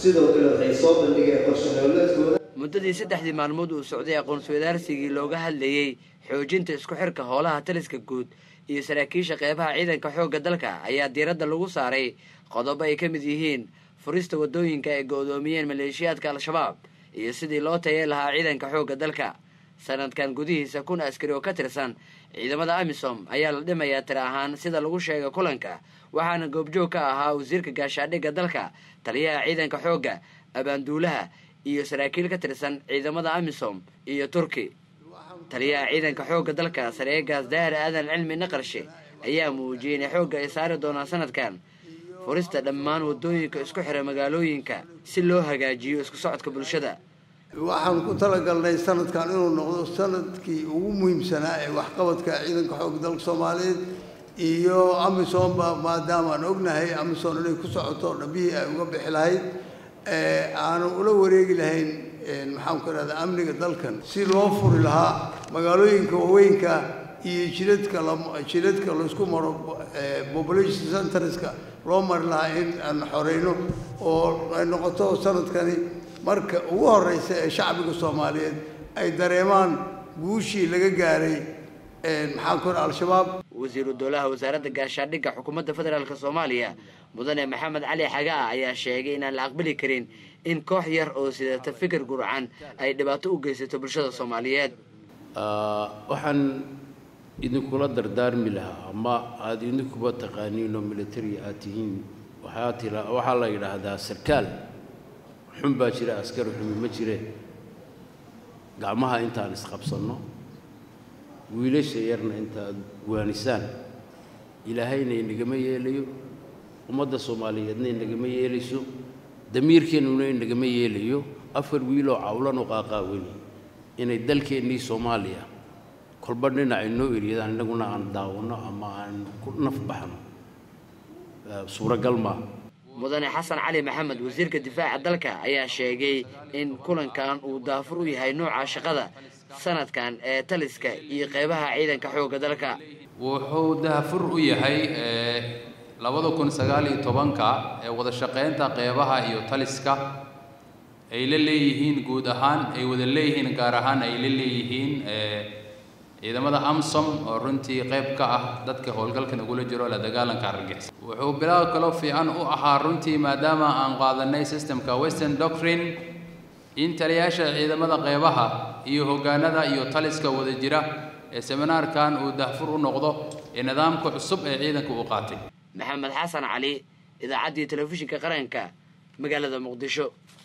sidoo kale waxay soo bandhigeen qorshe-nololeedkooda muddadii saddexdii maalmood uu socday aqoon-iswadaarsigii looga hadlayey xoojinta isku xirka hoolaha taliska guud iyo saraakiisha qeybaha ciidanka xoogga dalka ayaa diiradda lagu saaray qodobo ay ka mid yihiin furista waddooyinka ay go-doomiyeen maleeshiyaadka al-shabaab iyo sidii loo tayeen lahaa ciidanka xoogga dalka sanadkan gudihiisa kun askari oo ka tirsan ciidamada amisom ayaa la dhimayaa tiri ahaan sida lagu sheegay kulanka waxaana goobjoog ka ahaa wasiirka gaashaadhigga dalka taliyaha ciidanka xoogga abaanduulaha iyo saraakiil ka tirsan ciidamada amisom iyo turki taliyaha ciidanka xoogga dalka sareegaas daahir aadan cilmi naqarshe ayaa muujiyey inay xoogga ay saari doonaan sanadkan furista dhammaan waddooyinka isku xira magaalooyinka si loo hagaajiyo isku socodka bulshada waxaan ku talagalnay sanadkan inuu noqdo sanadkii ugu muhiimsanaa ee waxqabadka ciidanka xoogga dalka soomaaliyeed iyo amisomba maadaama aan ognahay amisom inay ku socoto dhabihii ay uga bixi lahayd aanu ula wareegi lahayn maxaan ku ihahdaa amniga dalkan si loo furi lahaa magaalooyinka waaweynka iyo jidadka jidadka laysku maro population centerska loo mari lahaa in aan xoreyno oo ay noqoto sanadkani marka ugu horeysa ee shacbiga soomaaliyeed ay dareemaan guushii laga gaaray maxaan ku ihaha al-shabaab wasiiru dowlaha wasaaradda gaashaadhigga xukuumadda federaalk soomaaliya mudane maxamed cali xagaa ayaa sheegay inaan la aqbali karin in koox yar oo sidata fikir gurcan ay dhibaato u geysato bulshada soomaaliyeed waxaan idinkula dardaarmi lahaa ama aada idinkuba taqaaniin oo military aad tihiin waxaa tira waxaa la yidhaahdaa sarkaal xun baa jira askari xumi ma jire gacmaha intaan isqabsanno wiilasha yarna intaad waanisaan ilaahayna inagama yeelayo ummadda soomaaliyeedna inagama yeelayso damiirkeennuna inagama yeelayo afar wiiloo cawlanoo qaaqaawani inay dalkeennii soomaaliya kolba dhinac inoo eryadaan innaguna aan daawanno ama aan ku naf baxno suuragal maa mudane xasan cali maxamed wasiirka difaaca dalka ayaa sheegay in kulankan uu daafur u yahay nooca shaqada sanadkan ee taliska iyo qeybaha ciidanka xoogga dalka wuxuu daafur u yahay labada kun sagaal iyo tobanka ee wada shaqaynta qeybaha iyo taliska ay la leeyihiin guud ahaan ay wada leeyihiin gaar ahaan ay la leeyihiin ciidamada amsom oo runtii qayb ka ah dadka howlgalkan ugula jiro la dagaalanka argagixisa wuxuu bilow kaloo fiican u ahaa runtii maadaama aan qaadanay systemka western doctrine in taliyaasha ciidamada qeybaha iyo hoggaanada iyo taliska wada jira ee seminaarkan uu dahfur u noqdo ee nidaamka cusub ee ciidanka uu qaatay maxamed xasan cali idaacaddii telefishinka qaranka magaalada muqdisho